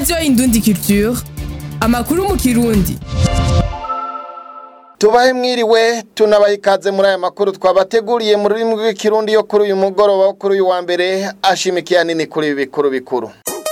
radiyo indundi culture amakuru mu kirundi tubahe mwiriwe tunabaha ikaze muri aya makuru twabateguriye mu rurimi rw'ikirundi yo kuri uyu mugoroba wo kuri uyu wa mbere ashimikiye nini kuri ibi bikuru bikuru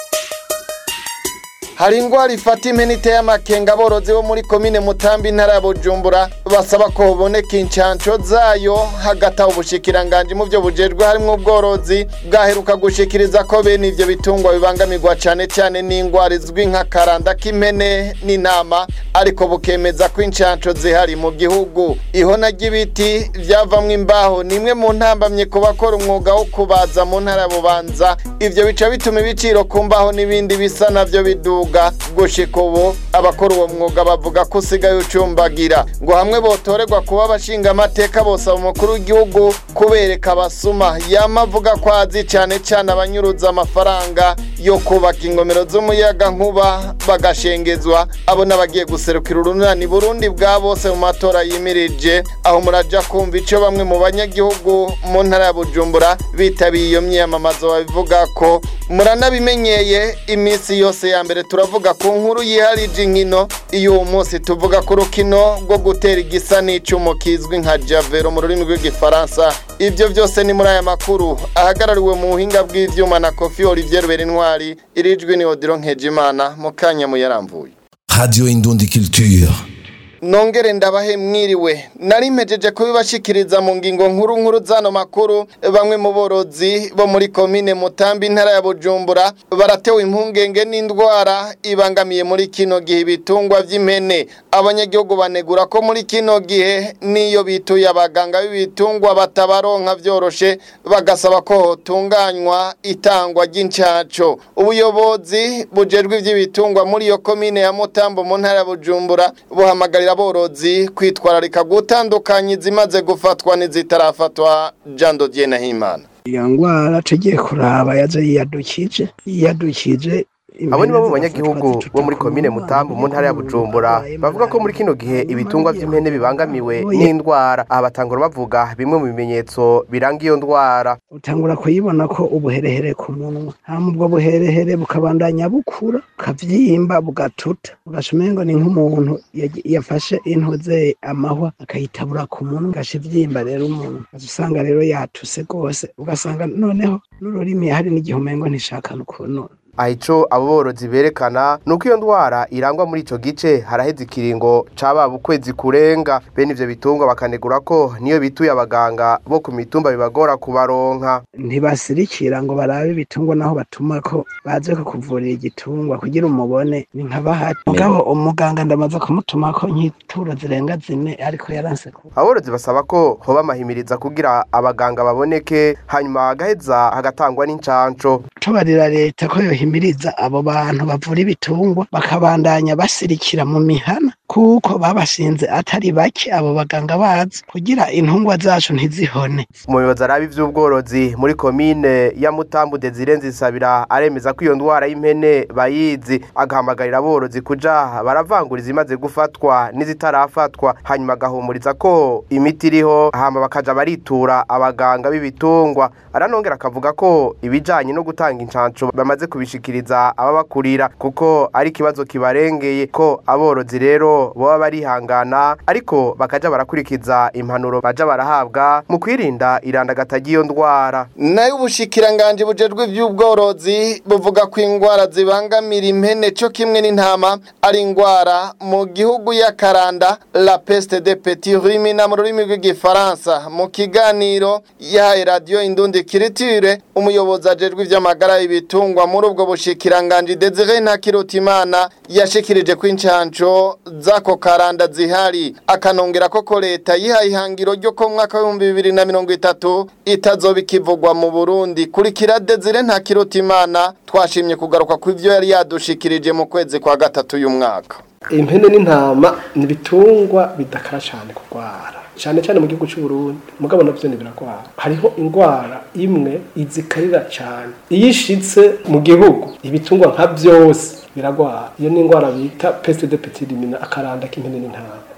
hari ingwara ifata impene iteye amakenga aborozi bo muri komine mutambi intara ya bujumbura basaba ko hoboneka incanco zayo hagati aho ubushikiranganji mu byo bujejwe harimwo ubworozi bwaheruka gushikiriza ko bene ivyo bitungwa bibangamirwa cane cane n'ingwara izwi nka karanda k'impene n'intama ariko bukemeza ko incanco zihari mu gihugu ihona ry'ibiti vyavamwo imbaho ni imwe mu ntambamye ku bakora umwuga wo kubaza mu ntara ya bubanza ivyo bica bituma ibiciro ku mbaho n'ibindi bisa navyo biduga mwuga gushika ubu abakora uwo mwuga bavuga ko usigaye ucumbagira ngo hamwe botorerwa kuba abashinga amateka bosaba umukuru w'igihugu kubereka abasuma yama avuga ko azi cane cane abanyuruza amafaranga yo kubaka ingomero z'umuyaga nkuba bagashengezwa abo n'abagiye guserukira urunani burundi bwa bose mu matora yimirije aho muraja kumva ico bamwe mu banyagihugu mu ntara ya bujumbura bitabiye iyo myiyamamazo babivuga ko muranabimenyeye iminsi yose ya mbere turavuga ku nkuru yiharije inkino iyo uwo munsi tuvuga ku rukino rwo gutera igisa n'icumu kizwi nka javero mu rurimi rw'igifaransa ibyo byose ni muri aya makuru ahagarariwe mu buhinga bw'ivyuma na kofi olivier berintwari irijwi ni odiro nkejimana mu kanya muyaramvuye Radio Indundi Culture. nongere ndabahe mwiriwe nari mpejeje kubibashikiriza mu ngingo nkuru nkuru zano makuru bamwe mu borozi bo muri komine mutambi intara ya bujumbura baratewe impungenge n'indwara ibangamiye muri kino gihe ibitungwa vy'impene abanyagihugu banegura ko muri kino gihe niyo bituye abaganga b'ibitungwa batabaronka vyoroshe bagasaba ko hotunganywa itangwa ry'incaco ubuyobozi bujejwe ivy'ibitungwa muri iyo komine ya mutambo mu ntara ya bujumbura buhamagarira aborozi kwitwararika gutandukanya izimaze gufatwa n'izitarafatwa Jean Dodier Nahimana iyo ngwara tugiye kuraba yaje yiyadukije yiyadukije abo ni bamwe mu banyagihugu bo muri komine mutambu mu ntara ya bujumbura bavuga ko muri kino gihe ibitungwa vy'impene bibangamiwe n'indwara aha batangura bavuga bimwe mu bimenyetso biranga iyo ndwara utangura kuyibona ko ubuherehere ku munwa hama ubwo buherehere bukabandanya bukura bukavyimba bugatuta ugaca umengo ni nk'umuntu yagi- yafashe intuze amahwa akayitabura ku munwa ugaca ivyimba rero umuntu ugaca usanga rero yatuse rwose ugasanga noneho n'ururimi hari n'igihe umengo ntishaka n'ukuntu aha ico abo borozi berekana ni uko iyo ndwara irangwa muri ico gice haraheze ikiringo cababa ukwezi kurenga bene ivyo bitungwa bakanegura ko niyo bituye abaganga bo ku mitumba bibagora kubaronka ntibasirikira ngo barabe ibitungwa naho batuma ko baze kukuvurira igitungwa kugira umubone ni nka bahati mugabo umuganga ndamaze kumutuma ko nk'ituro zirenga zine ariko yaranse ku aborozi basaba ko hoba amahimiriza kugira abaganga baboneke hanyuma hagaheza hagatangwa n'incanco tubarira leta ko yohimiriza abo bantu bavura ibitungwa bakabandanya basirikira mu mihana kuko babashinze atari bake abo baganga bazi kugira intungwa zacu ntizihone umuyobozi araba ivy'ubworozi muri komine ya mutambu desire nzisabira aremeza ko iyo ndwara y'impene bayizi agahamagarira aborozi kuja baravangura izimaze gufatwa n'izitarafatwa hanyuma agahumuriza ko imiti iriho hama bakaja baritura abaganga b'ibitungwa aranongera akavuga ko ibijanye no gutanga incanco bamaze kubishikiriza ababakurira kuko ari ikibazo kibarengeye ko aborozi rero boba barihangana ariko bakaja barakurikiza impanuro baja barahabwa mu kwirinda irandagata ry'iyo ndwara nayo ubushikiranganji bujejwe ivy'ubworozi buvuga ko ingwara zibangamira impene co kimwe n'intama ari ingwara mu gihugu y'akaranda la peste de petit rumina mu rurimi rw'igifaransa mu kiganiro yahaye radiyo indundi kiritire umuyobozi ajejwe ivy'amagara y'ibitungwa muri ubwo bushikiranganji Desire Ntakirutimana yashikirije ko incanco z'ako karanda zihari akanongera ko ko leta yihaye ihangiro ryo ko mu mwaka w'ibihumbi bibiri na mirongo itatu itazoba ikivugwa mu Burundi kurikira Desire Ntakirutimana twashimye kugaruka ku ivyo yari yadushikirije mu kwezi kwa gatatu y'umwaka impene n'intama ni ibitungwa bidakara cyane kurwara cyane cyane mu gihugu cy'u Burundi mugabo navyo ni biragwara hariho indwara imwe izikarira cyane iyo ishitse mu gihugu ibitungwa nka byose biragwara iyo ni indwara bita peste de petit rumina akaranda k'impene n'intama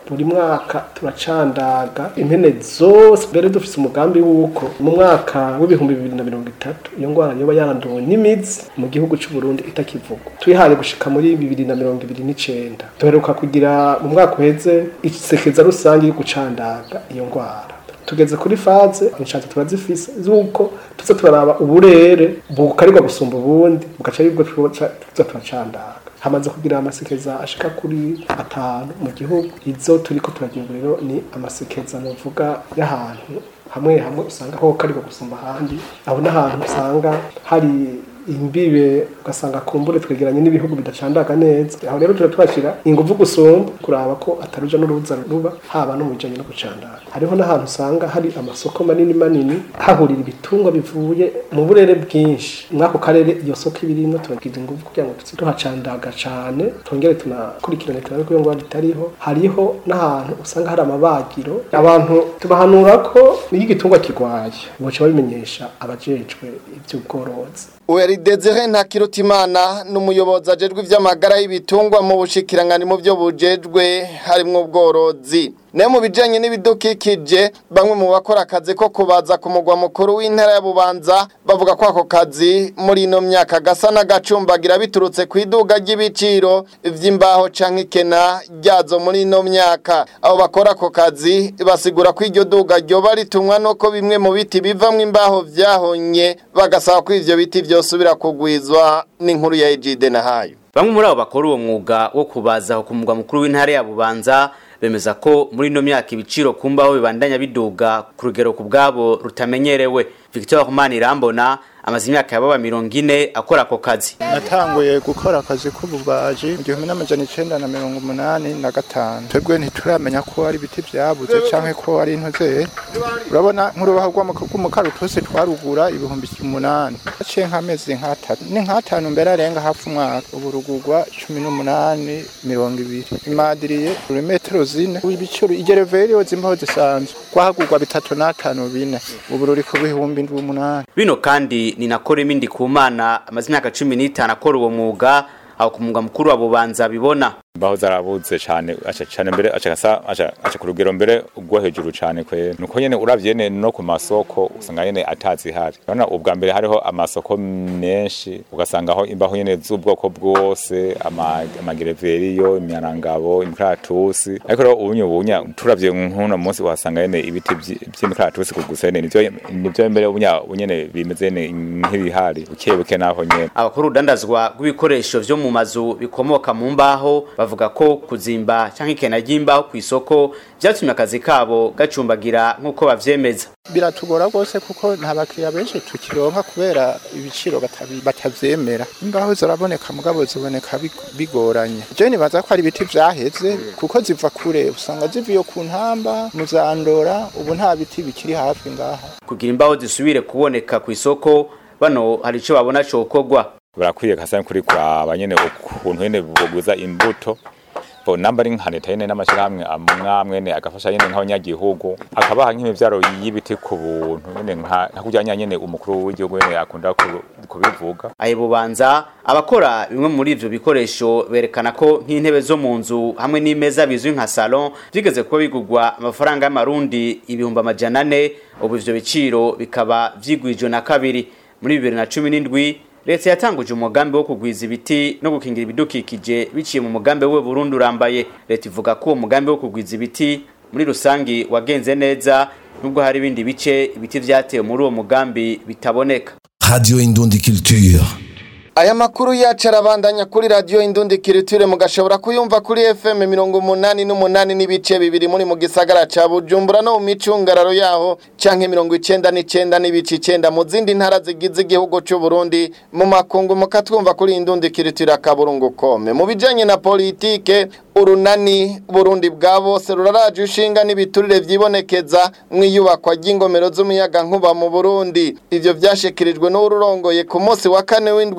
buri mwaka turacandaga impene zose mbere dufise umugambi w'uko mu mwaka w'ibihumbi bibiri na mirongo itatu iyo ngwara yoba yaranduwe n'imizi mu gihugu c'u Burundi itakivugwa twihaye gushika muri bibiri na mirongo ibiri n'icenda duheruka kugira mu mwaka uheze isekeza rusange yo gucandaga iyo ngwara tugeze kuri faze inshanti turazifise zuko tuza turaraba uburere bukarirwa gusumba ubundi bugaca aribwo tuza turacandaga hamaze kugira amasekeza ashika kuri atanu mu gihugu izo turiko turagira rero ni amasekeza novuga y'ahantu hamwe hamwe usanga ho karirwa gusumba ahandi aho n'ahantu usanga hari imbibe ugasanga kumbure twegeranye n'ibihugu bidacandaga neza aho rero tuba twashyira ingufu gusumba kuraba ko ataruja n'uruza ruba haba no mu bijanye no gucandaga hariho n'ahantu usanga hari amasoko manini manini hahurira ibitungwa bivuye mu burere bwinshi mw'ako karere iyo soko ibirimwo turagira ingufu kugira ngo tuze tuhacandaga cane twongere tunakurikirane turabe ko iyo ngwara itariho hariho n'ahantu usanga hari amabagiro abantu tubahanura ko iyo igitungwa kirwaye boca babimenyesha abajejwe ivy'ubworozi Uweri Desire Ntakirutimana n'umuyobozi ajejwe ivy'amagara y'ibitungwa mu bushikirangani mu byo bujejwe harimwo ubworozi. Ne mu bijanye n'ibidukikije bamwe mu bakora akazi ko kubaza ku mugwa mukuru w'intara ya Bubanza bavuga ko ako kazi muri ino myaka gasa n'agacumbagira biturutse ku iduga ry'ibiciro vy'imbaho canke ikena ryazo muri ino myaka. Abo bakora ako kazi basigura ko iryo duga ryoba ritumwa nuko bimwe mu biti bivamwo imbaho vyahonye bagasaba ko ivyo biti vyosubira kugwizwa n'inkuru ya Ejide na hayo. Bamwe muri abo bakora uwo mwuga wo kubaza ku mugwa mukuru w'intara ya Bubanza bemeza ko muri ino myaka ibiciro ku mbaho bibandanya biduga ku rugero ku bwabo rutamenyerewe Victor Manirambona amaze imyaka yababa mirongo ine akora ako kazi natanguye gukora akazi k'ububaji mu gihumbi n'amajana icenda na mirongo umunani na gatanu twebwe ntituramenya ko ari ibiti vyabuze canke ko ari intoze urabona nk'urubaho rw'umukarutusi twarugura ibihumbi umunani haciye nk'amezi nk'atatu ni nk'atanu mbere arenga hafi umwaka ubu rugurwa cumi n'umunani mirongo ibiri imadiriye metero zine ibiciro igereveriyo zimbaho zisanzwe rwahagurwa bitatu n'atanu bine ubu ruri ku bihumbi ndwi umunani bino kandi ni na Koremi Ndikumana amaze imyaka cumi n'itanu akora uwo mwuga aho ku mugwa mukuru wa Bubanza bibona imbaho zarabuze cyane aca cyane mbere aca gasa aca aca ku rugero mbere ubwo hejuru cyane kwe nuko nyene uravye ne no ku masoko usanga nyene atazi hari urabona ubwa mbere hariho amasoko menshi ugasanga aho imbaho nyene z'ubwoko bwose amagereveriyo imyanangabo imikaratusi ariko rero ubunye ubunya turavye nk'uno munsi uhasanga nyene ibiti vy'imikaratusi ku gusene nivyo nivyo mbere ubunya nyene bimeze nk'ibihari buke buke naho nyene abakora urudandazwa rw'ibikoresho vyo mu mazu bikomoka mu mbaho bavuga ko kuzimba canke ikena ry'imbaho ku isoko vyatumye akazi kabo gacumbagira nk'uko bavyemeza biratugora rwose kuko nta bakiriya benshi tukironka kubera ibiciro batavyemera imbaho ziraboneka mugabo ziboneka bigoranye je nibaza ko ari ibiti vyaheze kuko ziva kure usanga zivuye ku ntamba muzandora ubu nta biti bikiri hafi ngaha kugira imbaho zisubire kuboneka ku isoko bano hari ico babona cokorwa barakwiye kasa kuri kuraba nyene ukuntu nyene boguza imbuto bo namba ari nka leta nyene n'amashirahamwe amwamwe ne agafasha nyene nk'abanyagihugu akabaha nk'imivyaro y'ibiti ku buntu nyene nka kurya nyene umukuru w'igihugu nyene akunda kubivuga aye bubanza abakora bimwe muri ivyo bikoresho berekana ko nk'intebe zo mu nzu hamwe n'imeza bizwi nka salon vyigeze kuba bigurwa amafaranga y'amarundi ibihumbi amajana ane ubu ivyo biciro bikaba vyigwijwe na kabiri muri bibiri na cumi n'indwi leta yatanguje umugambi wo kugwiza ibiti no gukingira ibidukikije biciye mu mugambi we Burundi urambaye leta ivuga ko uwo mugambi wo kugwiza ibiti muri rusangi wagenze neza nubwo hari ibindi bice ibiti vyatewe muri uwo mugambi bitaboneka Radio Indundi Culture. Aya makuru yacu arabandanya kuri radio Indundi Kiriture mugashobora kuyumva kuri FM mirongo umunani n'umunani n'ibice bibiri muri mu gisagara ca Bujumbura no mu micungararo yaho canke mirongo icenda n'icenda n'ibice icenda mu zindi ntara zigize igihugu c'u Burundi mu makungu mukatwumva kuri Indundi Kiriture akaburungu kome mu bijanye na politike urunani Burundi bwa bose ruraraje ushinga n'ibiturire vyibonekeza mwiyubakwa ry'ingomero z'umuyaga nkuba mu Burundi ivyo vyashikirijwe n'ururongoye ku munsi wa kane w'indwi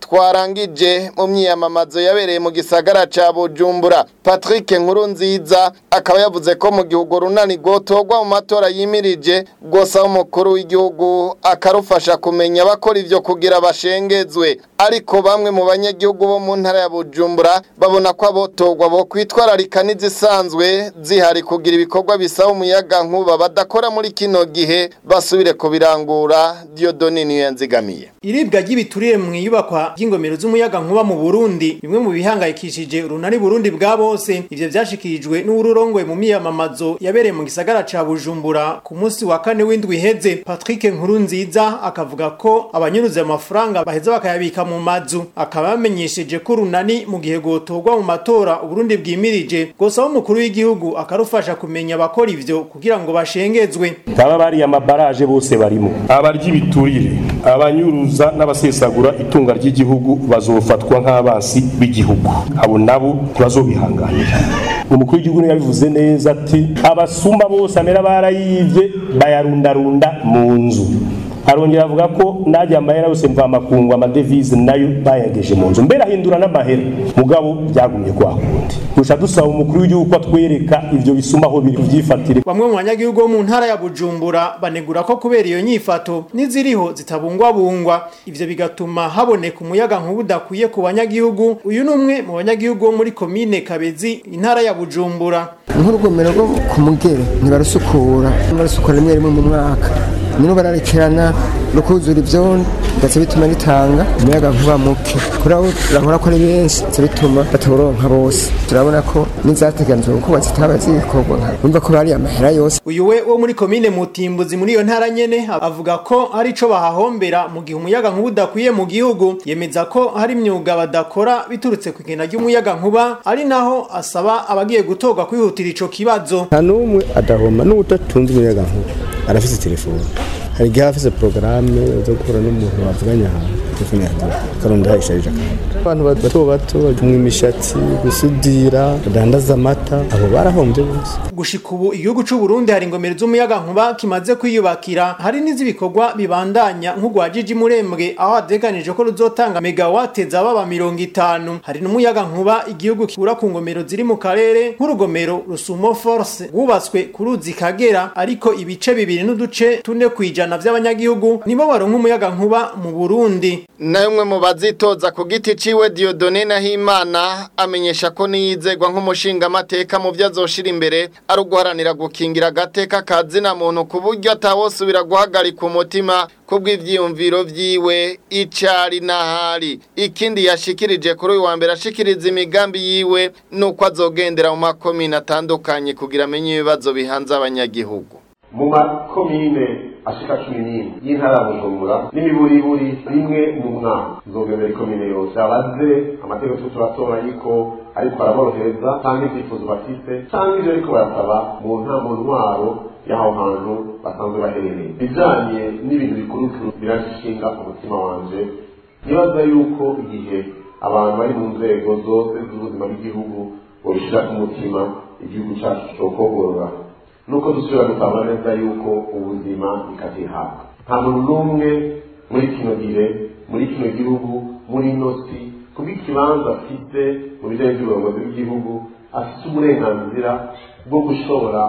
twarangije mu myiyamamazo yabereye mu gisagara ca Bujumbura Patrick Nkurunziza akaba yavuze ko mu gihugu runani gotogwa mu matora yimirije gosaba umukuru w'igihugu akarufasha kumenya abakora ivyo kugira bashengezwe ariko bamwe mu banyagihugu bo mu ntara ya Bujumbura babona ko abotogwa bo kwitwararika n'izisanzwe zihari kugira ibikorwa bisaba umuyaga nkuba badakora muri kino gihe basubire kubirangura Dieudonne niyo yanzigamiye Iribwa ry'ibiturire mu iyubakwa ry'ingomero z'umuyaga nkuba mu Burundi bimwe mu bihangayikishije urunani Burundi bwa bose ivyo vyashikirijwe n'ururongwe mu miyamamazo yabereye mu gisagara ca Bujumbura ku munsi wa kane w'indwi iheze Patrick Nkurunziza akavuga ko abanyuruza amafaranga baheza bakayabika mu mazu akaba yamenyesheje ko urunani mu gihe gotogwa mu matora Uburundi bwimirije gosaba umukuru w'igihugu akarufasha kumenya abakora ivyo kugira ngo bashengezwe baba bari amabaraje bose barimo abarya ibiturire abanyuruza n'abasesagura itunga ry'igihugu bazofatwa nk'abansi b'igihugu abo nabo ntibazobihanganira umukuru w'igihugu niyo yabivuze neza ati abasuma bose amera barayivye bayarundarunda mu nzu arongera avuga ko najya amahera yose mvamakungu amadevize nayo bayageje mu nzu mbere ahindura n'amahera mugabo byagumye kwa kundi gusa dusaba umukuru w'igihugu ko atwereka ivyo bisuma aho biri vyifatire bamwe mu banyagihugu bo mu ntara ya Bujumbura banegura ko kubera iyo nyifato n'iziriho zitabungwabungwa ivyo bigatuma haboneka umuyaga nkuba udakwiye ku banyagihugu uyu ni umwe mu banyagihugu bo muri komine Kabezi intara ya Bujumbura nk'urugomero rwo ku mugere ntibarusukura barusukura rimwe rimwe mu mwaka nibo bararekerana no kuzura ivyondo ndetse bituma ritanga umuyaga nkuba muke kuri abo turahora ko ari benshi ndetse bituma bataburonka bose turabona ko n'izateganijwe kuko zitaba zikorwa numva ko bari amahera yose uyu we wo muri komine Mutimbuzi muri iyo ntara nyene avuga ko ari ico bahahombera mu gihe umuyaga nkuba udakwiye mu gihugu yemeza ko hari imyuga badakora biturutse ku igena ry'umuyaga nkuba ari naho asaba abagiye gutorwa kwihutira ico kibazo nta n'umwe adahoma n'udatunze umuyaga nkuba arafise telefone hari igihe afise porogaramu zo guhura n'umuntu bavuganye ahantu telefone yagira akarondera isharije akantu abantu bato bato bajumwa imishatsi gusudira badandaza amata abo barahombye bose gushika ubu igihugu c'u Burundi hari ingomero z'umuyaga nkuba kimaze kwiyubakira hari n'izibikorwa bibandanya nk'ugwa Jiji Murembwe aho hateganije ko ruzotanga megawate zaba mirongo itanu hari n'umuyaga nkuba igihugu kibura ku ngomero ziri mu karere nk'urugomero Rusumo Force rwubatswe ku ruzi Kagera ariko ibice bibiri n'uduce tune kwijana vy'abanyagihugu nibo baronka umuyaga nkuba mu Burundi nayo umwe mu bazitoza ku giti ciwe Dieudonne Nahimana amenyesha ko niyizegwa nk'umushinga amateka mu byo azoshira imbere ari uguharanira gukingira agateka kazina muntu ku buryo atawosubira guhagarika umutima kubw'ivyiyumviro vyiwe icari n'ahari ikindi yashikirije kuri uyu wa mbere ashikiriza imigambi yiwe nuko azogendera mu makomine atandukanye kugira amenye ibibazo bihanze abanyagihugu mu makomine ashika cumi n'imwe y'intara ya bujumbura n'imiburiburi rimwe mu mwaka nzogendera ikomine yose abaze amategeko tuba turatora yuko ariko araborohereza cyangwa ibyifuzo bafite cyangwa ibyo ariko barasaba mu nta mu ntwaro y'aho hantu basanzwe baherereye bijanye n'ibintu bikurukuru birashinga umutima wanje nibaza yuko igihe abantu bari mu nzego zose z'ubuzima bw'igihugu babishyira ku mutima igihugu cyacu cokogorora nuko dusubira gutahura neza yuko ubuzima bikazihabwa nta muntu n'umwe muri kino gihe muri kino gihugu muri ino si kubw'ikibanza afite mu bijyanye by'ubuyobozi bw'igihugu afite uburenganzira bwo gushobora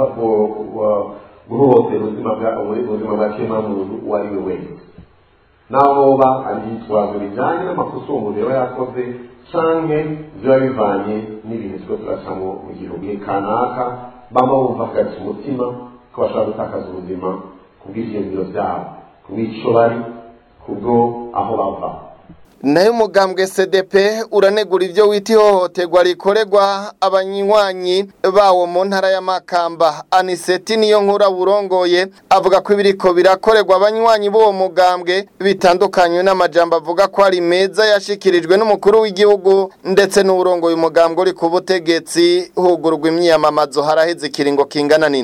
guhohotera ubuzima bwa kiremwamuntu uwo ari we wese n'ahoba ari yitwazo bijyanye n'amakosa uwo muntu yaba yakoze canke biba bivanye n'ibintu twe turacamo mu gihugu kanaka baba bumva kugeza umutima ko bashobora gutakaza ubuzima ku bw'ivyiyumviro vyabo ku bw'ico bari kubwo aho bava nayo umugambwe cdp uranegura ibyo wita ihohoterwa rikorerwa abanywanyi bawo mu ntara y'amakamba aniseti niyo nkura burongoye avuga ko ibiriko birakorerwa abanywanyi b'uwo mugambwe bitandukanye n'amajambo avuga ko ari meza yashikirijwe n'umukuru w'igihugu ndetse n'uburongoye umugambwe uri ku butegetsi hugurwa imyiyamamazo haraheze ikiringo kingana n'indwi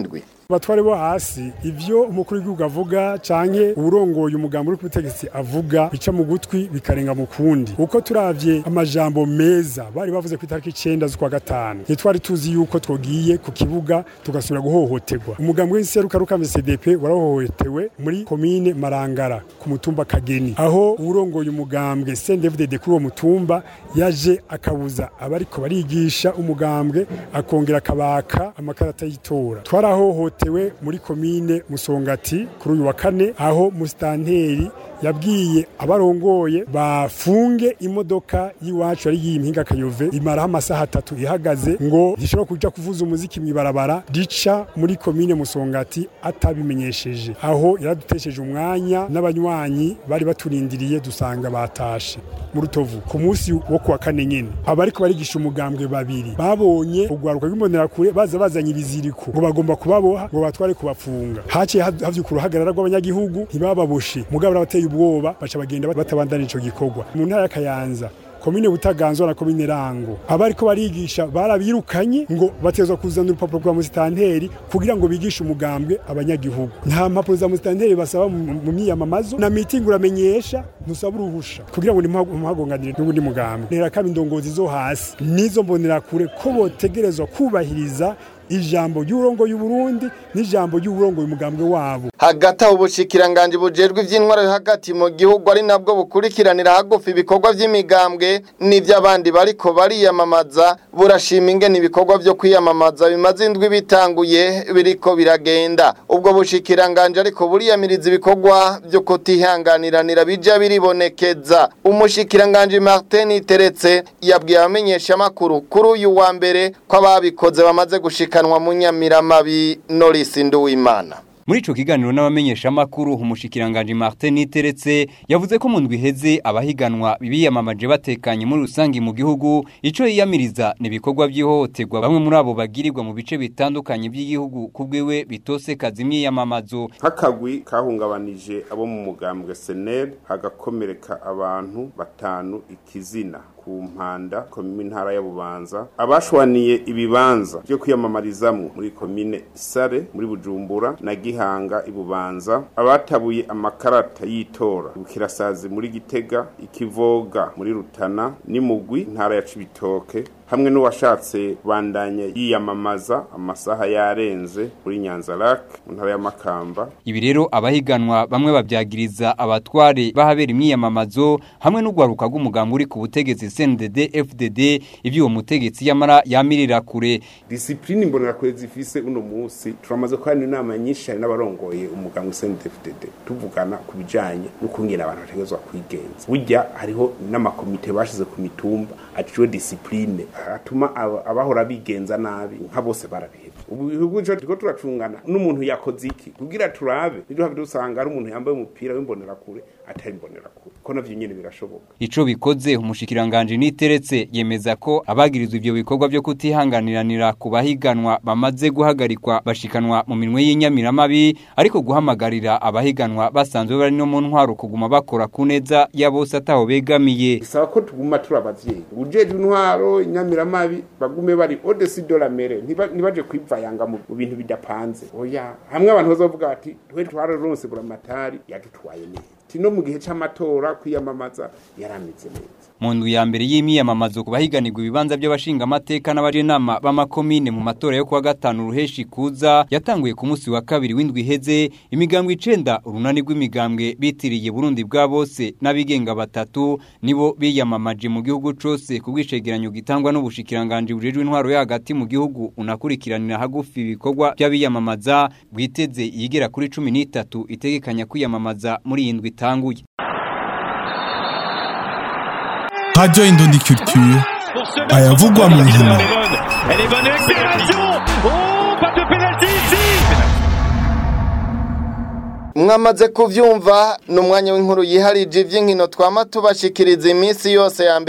batware bo hasi ivyo umukuru w'igihugu avuga canke urongoye umugambi uri ku butegetsi avuga bica mu gutwi bikarenga mu kundi uko turavye amajambo meza bari bavuze ku itariki icenda z'ukwa gatanu ntitwari tuzi yuko twogiye ku kibuga tugasubira guhohoterwa umugambi w'inserukaruka CDP warahohotewe muri komine Marangara ku mutumba Kageni aho urongoye umugambwe CNDD kuri uwo mutumba yaje akabuza abariko barigisha umugambwe akongera akabaka amakarata y'itora twarahohotewe muri komine Musongati kuri uyu wa kane aho mustanteri yabwiye abarongoye bafunge imodoka y'iwacu ari y'impinga kayove imaraho amasaha atatu ihagaze ngo gishobora kuja kuvuza umuziki mw'ibarabara rica muri komine musongati atabimenyesheje aho yaradutesheje umwanya n'abanywanyi bari baturindiriye dusanga batashe mu rutovu ku munsi wo kuwa kane nyene abariko barigisha umugambwe babiri babonye urwaruka rw'imbonerakure baza bazanye ibiziriko ngo bagomba kubaboha ngo batware kubafunga haciye havyuka uruhagarara rw'abanyagihugu ntibababoshe mugabo bateye ubwoba baca bagenda batabandana ico gikorwa mu ntara ya Kayanza komine butaganzwa na komine rango abariko barigisha barabirukanye ngo batezwa kuzana urupapuro rwa musitanteri kugira ngo bigishe umugambwe abanyagihugu nta mpapuro za musitanteri basaba mu myiyamamazo na mitingi uramenyesha ntusaba uruhusha kugira ngo ntimuhagonganire n'ubundi mugambwe ntera kaba indongozi zo hasi nizo mbonera kure ko botegerezwa kubahiriza ijambo ry'urongo y'uburundi n'ijambo ry'uburongo y'umugambwe wabo hagati aho ubushikiranganje bujejwe ivy'intwaro yo hagati mu gihugu ari nabwo bukurikiranira hagufi ibikorwa vy'imigambwe n'ivy'abandi bariko bariyamamaza burashima ingene ibikorwa vyo kwiyamamaza bimaze indwi bitanguye biriko biragenda ubwo bushikiranganje ariko buriyamiriza ibikorwa vyo kutihanganiranira bija biribonekeza umushikiranganje Martin Teretse yabwiye abamenyesha makuru kuri uyu wa mbere ko ababikoze bamaze gushikanwa mu nyamiramabi Norris Nduwimana muri ico kiganiro n'abamenyesha makuru umushikiranganje Martin Niteretse yavuze ko mu ndwi heze abahiganwa bibiyamamaje batekanye muri rusangi mu gihugu ico yiyamiriza ni ibikorwa by'ihohoterwa bamwe muri abo bagirirwa mu bice bitandukanye by'igihugu kubwiwe bitose kazi imyiyamamazo nk'akagwi kahungabanije abo mu mugambwe senel hagakomereka abantu batanu ikizina ku mpanda komine ntara ya bubanza abashwaniye ibibanza byo kwiyamamarizamwo muri komine sare muri bujumbura na gihanga ibubanza abatabuye amakarata y'itora bukirasazi muri gitega ikivoga muri rutana n'imugwi ntara ya cibitoke hamwe n'uwashatse bandanya yiyamamaza amasaha yarenze muri nyanza lak mu ntara ya makamba ibi rero abahiganwa bamwe babyagiriza abatware bahabera imyiyamamazo hamwe n'ugwaruka rw'umugambi uri ku butegetsi CNDD FDD ivyo uwo mutegetsi yamara yamirira kure discipline mbonera kure zifise uno munsi turamaze ko hari inama nyinshi hari n'abarongoye umugambi CNDD FDD tuvugana ku bijanye n'ukungena abantu bategezwa kwigenza burya hariho n'amakomite bashize ku mitumba aciwe discipline atuma abahora bigenza nabi nka bose barabihebye ubu ibihugu cyo turiko turacungana n'umuntu yakoze iki kugira turabe niduhave dusanga ari umuntu yambaye umupira w'imbonera kure atari imbonera kure ko navyo nyene birashoboka ico bikoze umushikiranganje niteretse yemeza ko abagirizwa ivyo bikorwa byo kutihanganiranira ku bahiganwa bamaze guhagarikwa bashikanwa mu minwe y'inyamiramabi ariko guhamagarira abahiganwa basanzwe bari no mu ntwaro kuguma bakora ku neza ya bose ataho begamiye bisaba ko tuguma turi abavyeyi ujejwe intwaro inyamiramabi bagume bari odesi de la mere ntibaje kwivayanga mu bintu bidapanze oya hamwe abantu bazovuga bati twe twararonse buramatari yadutwaye neza no mu gihe c'amatora kwiyamamaza yaramize neza mu ndu ya mbere y'imyiyamamazo ku bahiganirwa ibibanza by'abashinga amateka n'abajenama b'amakomine mu matora yo kuwa gatanu ruheshi kuza yatanguye ku munsi wa kabiri w'indwi iheze imigambwe icenda urunani rw'imigambwe bitiriye Burundi bwa bose n'abigenga batatu nibo biyamamaje mu gihugu cose ku bwishegeranyo gitangwa n'ubushikiranganje bujejwe intwaro yo hagati mu gihugu unakurikiranira hagufi ibikorwa by'abiyamamaza bwiteze yigera kuri cumi n'itatu itegekanya kwiyamamaza muri iyi ndwi itanguye Radio Indondi Culture ayavugwa mu nkino mwamaze kuvyumva ni umwanya w'inkuru yiharije ivy'inkino twama tubashikiriza iminsi yose ya mbere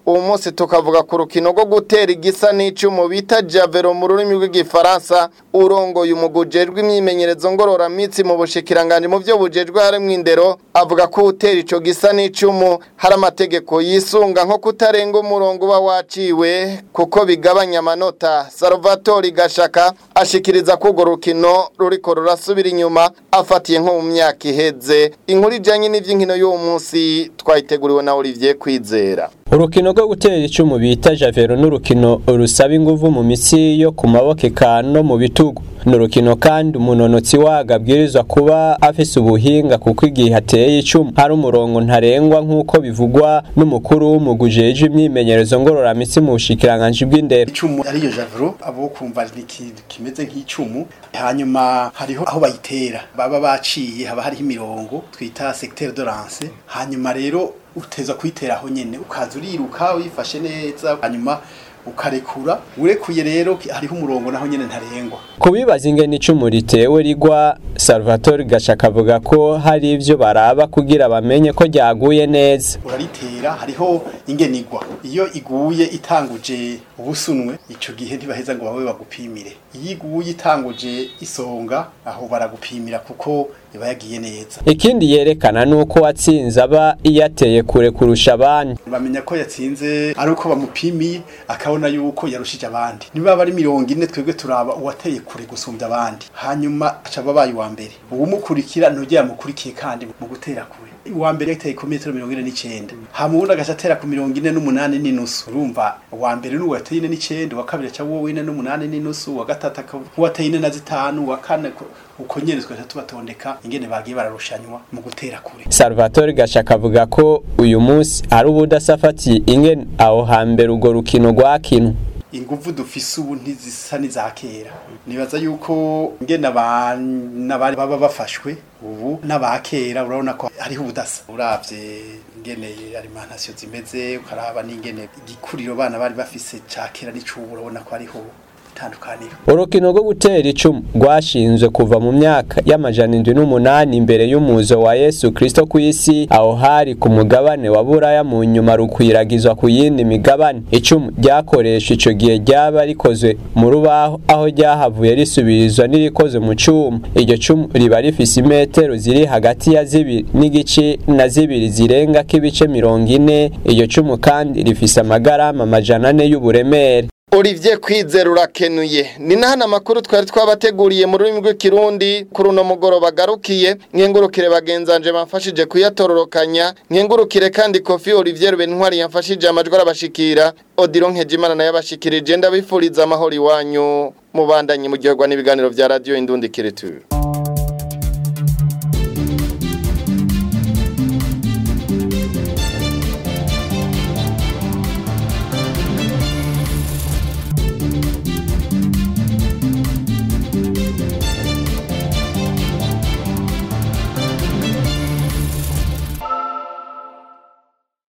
uwo munsi tukavuga ku rukino rwo gutera igisa n'icumu bita javero mu rurimi rw'igifaransa urongoye umugujejwe imyimenyerezo ngororamitsi mu bushikiranganje mu byo bujejwe harimo indero avuga ko utera ico gisa n'icumu hari amategeko yisunga nko kutarenga umurongo uba waciwe kuko bigabanya amanota Salvatore Gashaka ashikiriza ko urwo rukino ruriko rurasubira inyuma afatiye nko mu myaka iheze inkuru ijanye n'ivy'inkino y'uwo munsi twayiteguriwe na Olivier Kwizera urukino rwo gutera icumu bita javero n'urukino rusaba inguvu mu mitsi yo ku maboko eka no mu bitugu ni urukino kandi umunonotsi waga abwirizwa kuba afise ubuhinga kuko igihe hateye icumu hari umurongo ntarengwa nk'uko bivugwa n'umukuru w'umugujeje imyimenyerezo ngororamitsi mu bushikiranganji bw'indero icumu ariyo javero abo kumva ni ikintu kimeze nk'icumu hanyuma hariho aho bayitera baba baciye haba hariho imirongo twita secteur de lance hanyuma rero uteza kuyitera aho nyene ukaza uriruka wifashe neza hanyuma ukarekura urekuye rero hariho umurongo naho nyene ntarengwa kubibaza ingene icumu ritewe rigwa Salvatore Gashaka avuga ko hari ivyo baraba kugira bamenye ko ryaguye neza uraritera hariho ingene igwa iyo iguye itanguje ubusunwe ico gihe ntibaheza ngo babe bagupimire iyo iguye itanguje isonga aho baragupimira kuko iba yagiye neza ikindi yerekana nuko watsinze aba yateye kure kurusha abandi bamenya ko yatsinze ari uko bamupimiye akabona yuko yarushije abandi niba bari mirongo ine twebwe turaba uwateye kure gusumbya abandi hanyuma aca babaye uwa mbere uwumukurikira ntujya yamukurikiye kandi mu gutera kure uwa mbere yateye ku metero mirongo ine n'icenda hama uwundi agaca atera ku mirongo ine n'umunani n'inusu urumva uwa mbere ni uwateye ine n'icenda uwa kabiri aca wowe ine n'umunani n'inusu uwa gatatu uwateye ine na zitanu uwa kane uko nyene twaje tubatondeka ingene bagiye bararushanywa mu gutera kure Salvatore Gashaka avuga ko uyu munsi ari ubudasafatiye ingene aho hambere urwo rukino rwakinwa inguvu dufise ubu ntizisa n'iza kera nibaza yuko ngene abana bari baba bafashwe ubu n'abakera urabona ko hariho ubudasa uravye ingene alimentation zimeze ukaraba n'ingene igikuriro bana bari bafise ca kera n'icubu urabona ko hariho itandukaniro urukino rwo gutera icumu rwashinzwe kuva mu myaka y'amajana indwi n'umunani imbere y'umuzo wa yesu kirisito ku isi aho hari ku mugabane wa buraya mu nyuma rukwiragizwa ku yindi migabane icumu ryakoresha ico gihe ryaba rikozwe mu rubaho aho ryahavuye risubirizwa n'irikoze mu cuma iryo cumu riba rifise imetero ziri hagati ya zibiri n'igice na zibiri zirenga k'ibice mirongo ine iryo cumu kandi rifise amagarama amajana ane y'uburemere Olivier Kwizera urakenuye ni nahana amakuru twari twabateguriye mu rurimi rw'ikirundi kuri uno mugoroba garukiye nkengurukire bagenzanje bamfashije kuyatororokanya nkengurukire kandi Kofi Olivier Bentwari yamfashije amajwi arabashikira Odilo Nkejimana nayo abashikirije ndabifuriza amahoro iwanyu mubandanye mu gihe n'ibiganiro vya radio Indundi Kiretu